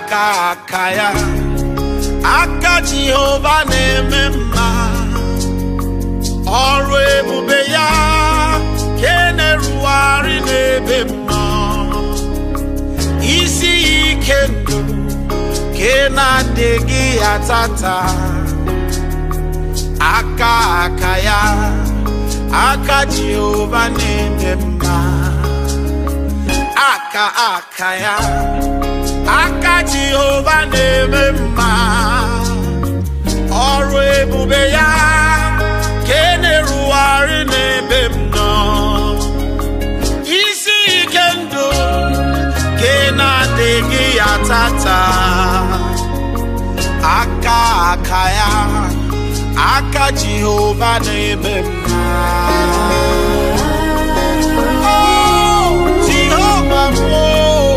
aka aka ya aka jehova na-eme mma ọrụ ebube ya ke na-erugharị n'ebe m nọ isi ya ike ndụ ke na-adịghị ya tata aka aka ya aka jehova na-eme mma aka aka ya aka jehova na-eme mma ọrụ ebube ya ka e na-erugharị n'ebe m nọ isi ike ndụ ka ị na-adịghị ya tata aka aka ya aka jehova na-eme mma Oh, Jehova m, oh.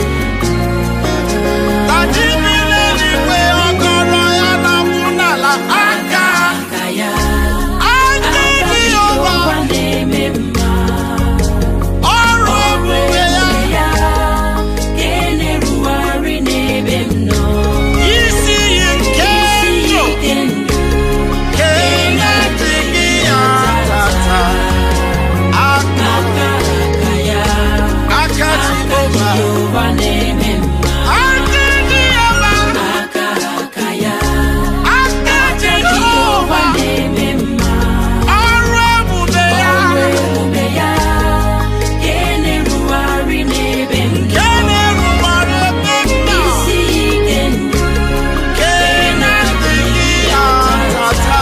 Ka ji mmiri eluigwe ọkọrọ ya na-akwụ n'ala aka aka ya aka Jehova na-eme mma ọrụ ebube ya ya ka e na-erugharị n'ebe m nọ isi iyi nke ndụ ike ndụ ka ị na-adịghị ya tata aka aka aka ya aka aka Jehova Jehova na-eme mma aka Jehova aka aka ya aka aka Jehova Jehova na-eme mma ọrụ ebube ya ọrụ ebube ya ka e na-erugharị n'ebe m ka nọ ị na-erubere ebe m nọ isi ike ndụ ka ị na-adịghị ya tata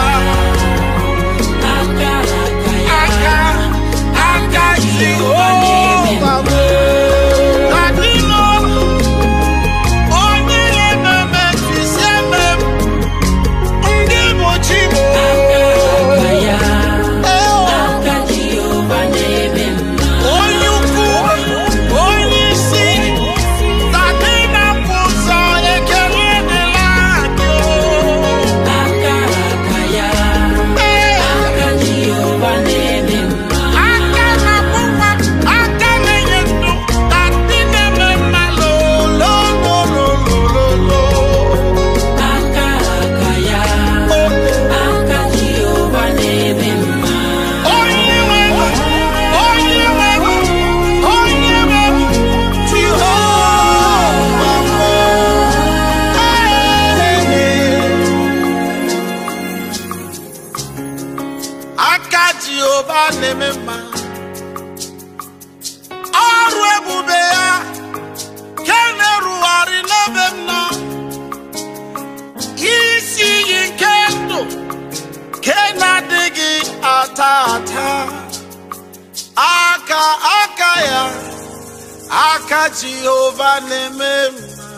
aka aka ya aka aka Jehova bụ adịnọ onye na-ememe mfisi eme m ndị bụ chi bụ aka ya aka Jehova na-eme mma onye ukwu onye isi tadị na-apụ ụzọ ekele dịla anyị aka aka ya aka Jehova na-eme mma aka na-akwụkwa aka na-enye ndụ tadị na-eme mma lolololololo aka aka ya aka Jehova na-eme mma onye nwe onye nwe onye nwe Jehova aka Jehova na-eme mma ọrụ ebube ya ke na-erugharị n'ebe m nọ isi iyi nke ndụ ke na-adịghị ata ata aka aka ya aka Jehova na-eme mma